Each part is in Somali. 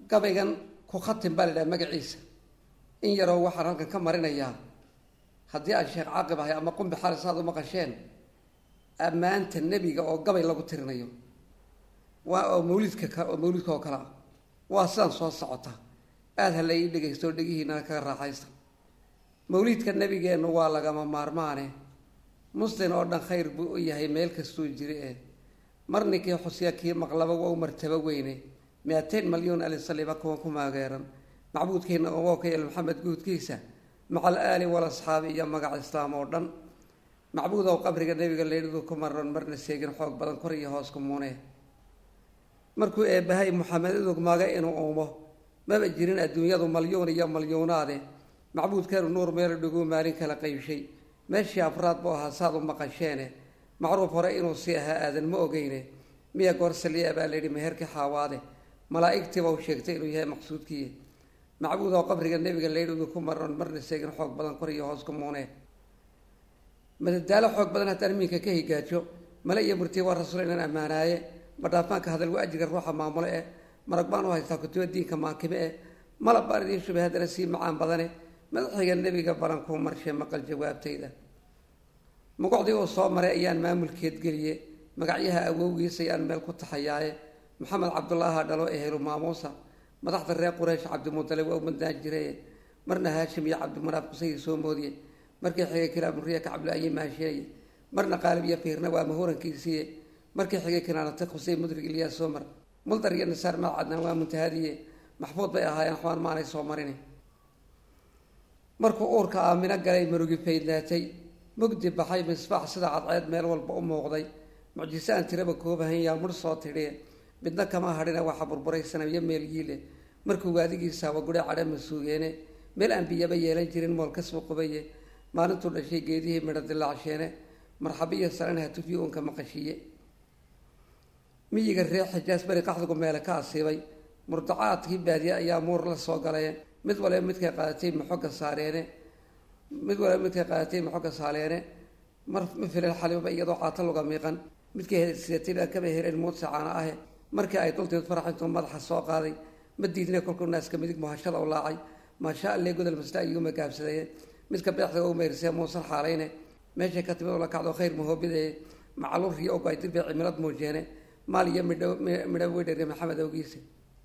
gabaygan ku khatim baa la idhaha magaciisa in yaroo waxaan halkan ka marinayaa haddii aan sheekh caaqib ahay ama qumbi xaris aad u maqasheen ammaanta nebiga oo gabay lagu tirinayo waa oo mawlidka oo mawlidka oo kale ah waa sidaan soo socota aada ha la ii dhegaysto dhegihiinana kaga raaxaysta mawliidka nebigeennu waa lagama maarmaane muslin oo dhan khayr buu u yahay meel kastuu jiri eh mar ninkii xusya kii maqlaba waa u martabo weyne miatain malyuun alisaliba kuwa ku maageeran macbuudkiina oo ka yeel maxamed guudkiisa maca al aali walasxaabi iyo magaca islaam oo dhan macbuud ow qabriga nebiga leydhidu ku maran marna seegin xoog badan kor iyo hoos ku muune markuu eebbahay muxamed idug maga inuu uumo maba jirin adduunyadu malyuun iyo malyuunaade macbuudkeenu nuur meel dhiguu maalin kala qaybshay meeshii afraad buu ahaa saad u maqasheene macruuf hore inuu sii ahaa aadan ma ogeyne miya goor saliya baa layidhi meherkii xaawaade malaa'igtiiba u sheegtay inuu yahay maqsuudkii macbuud oo qabriga nebiga leydhidu ku maran marna seegin xoog badan kor iyo hoos ku muune madadaalo xoog badan haddaan iminka ka higaajo male iyo murtiya waa rasuul inaan ammaanaaye madhaafaanka hadal waa ajriga ruuxa maamulo eh marag baan u haystaa kutuba diinka maankime eh malab baan idiin shubay haddana sii macaan badane madaxiga nebiga barankuu marshay maqal jawaabtayda mugucdii uu soo maray ayaan maamulkeed geliye magacyaha awowgiisa ayaan meel ku taxayaaye maxamed cabdulaaha dhalo ehelu maamuusa madaxda reer quraysh cabdimudale waa u madnaan jiraye marna haashim iyo cabdimanaaf kusayii soo moodiye markii xigay kilaamuriya kacabla-ayi maashinaye marna qaalib iyo fiirna waa mahurankiisiiye markii xigay kinaanati khusey mudrig ilyaa soo mar muldar iyo nasaar maad cadnaan waa muntahadiye maxfuud bay ahaayeen axwaan maanay soo marin markuu uurka aamino galay marugi faydnaatay mugdi baxay misbaax sida cadceed meel walba u muuqday mucjise aan tiraba koobahan yaa mudh soo tidhiye midna kama hadhina waxa burburay sanabiyo meelgiile markuu waadigiisaaba gudhe cadhe masuugeene meel aan biyaba yeelan jirin mool kasbu qubaye maalintuu dhashay geedihii midho dilaacsheene marxabiyo salan hatufiyo unka maqashiiye miyiga reer xijaas beri qaxdigu meele ka asiibay murdacaadkii baadiye ayaa muur la soo galayeen mid waliba midkay qaadatay maxoga saareene mid waliba midkay qaadatay maxoga saaleene mar ma filan xaliba iyadoo caato luga miiqan midkay sidatay baa kaba hereen muudsa caana ahe markii ay dulteed faraxintuu madaxa soo qaaday ma diidne kolkuu naaska midig muhashada u laacay maasha alle godol masla ayuuma gaabsadayeen midka beexda u meyrsee muusan xaalayne meeshay ka timid la kacdo khayr mahoobidaye macaluur riyo ogo ay dirbay cimilad muujeene maal iyo midho midho wedhere maxamed awgiise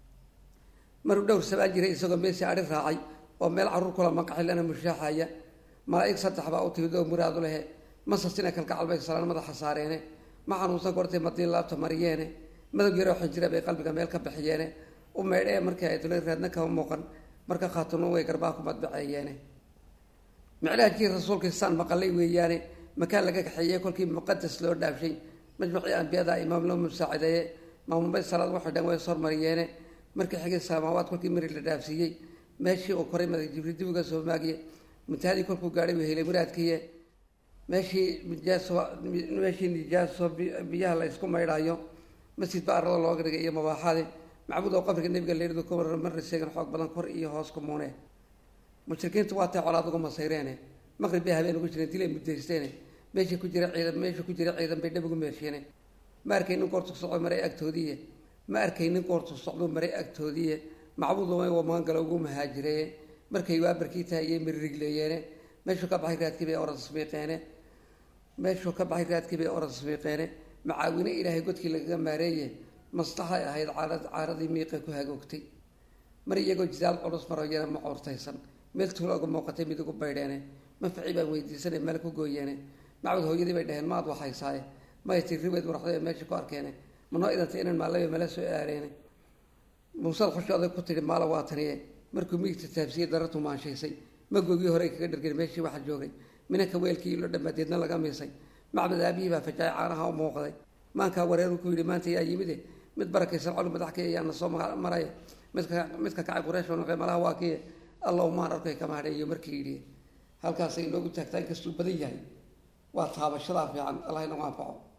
maruu dhowr sabaa jiray isagoo meesi adhi raacay oo meel carruur kula manqaxilana mushaaxaya malaa'ig saddex baa u timid oo muraadu lehe masasina kalgacal bay salaan madaxa saareene ma xanuunsan gortay madiin laabta mariyeene madog yaroo xinjira bay qalbiga meel ka bixiyeene u meydhee markii ay dulay raadna kama muuqan marka khaatuno way garbaa ku madbaceeyeene miclaajkii rasuulkii saan maqalay weeyaane makaan laga kaxeeyey kolkii muqadas loo dhaafshay majmucii ambiyada imaam loo musaacideeye maamulbay salaad waxay dhan way sormariyeene markii xigay samaawaad kolkii mari la dhaafsiiyey meeshii uu koray madag jibriil dib uga soo maagiye muntahadii kolkuu gaadhay uu helay muraadkiiye meeshii nijaaso meeshii nijaaso biyaha la isku maydhaayo masjid ba arlada looga dhigay iyo mabaaxade macbuud oo qabriga nebiga leeridu ku marar marna seegan xoog badan kor iyo hoos ku muune mushrikiintu waa tay colaad uga masayreene maqrib bay habeen ugu jireen dilay muddaysteene meeshii ku jira ciidan meeshii ku jira ciidan bay dhab ugu meesheene ma arkaynin goortu socdo maray agtoodiiye ma arkaynin goortu socdo maray agtoodiiye macbuud lumay wamaan galo ugu mahaajireeye markay waabarkii tahayey miririgleeyeene meeshuu ka baxay raadkii bay orad smiiqeene meeshuu ka baxay raadkii bay orad smiiqeene macaawine ilaahay godkii lagaga maareeye maslaxay ahayd caarad caaradii miiqa ku hagoogtay mar iyagoo jidaal culus maroyana ma coortaysan meel tuula uga muuqatay mid ugu baydheene mafaci baan weydiisanay meel ku gooyeene macbud hooyadii bay dhaheen maad waxaysaaye may tii riweed muraxday meesha ku arkeene manoo idantay inaan maallaba mala soo aareene muusad xushooday ku tidhi maala waa taniye markuu miigta taabsiyey darartu maanshaysay magoogii hore kaga dhargeen meeshii waxa joogay minanka weelkii ilo dhamaadeedna laga miisay macbad aabihii baa fajaay caanaha u muuqday maankaa wareeru ku yidhi maanta yaa yimide mid barakaysan colu madax ka ayaana soo maraya midka midka kacay qureesh noqe malaha waa kiye alla umaan arkay kama hadheeyo markii yidhi halkaasay inoogu taagtaa inkastuu badan yahay waa taabashadaa fiican allah inagu anfaco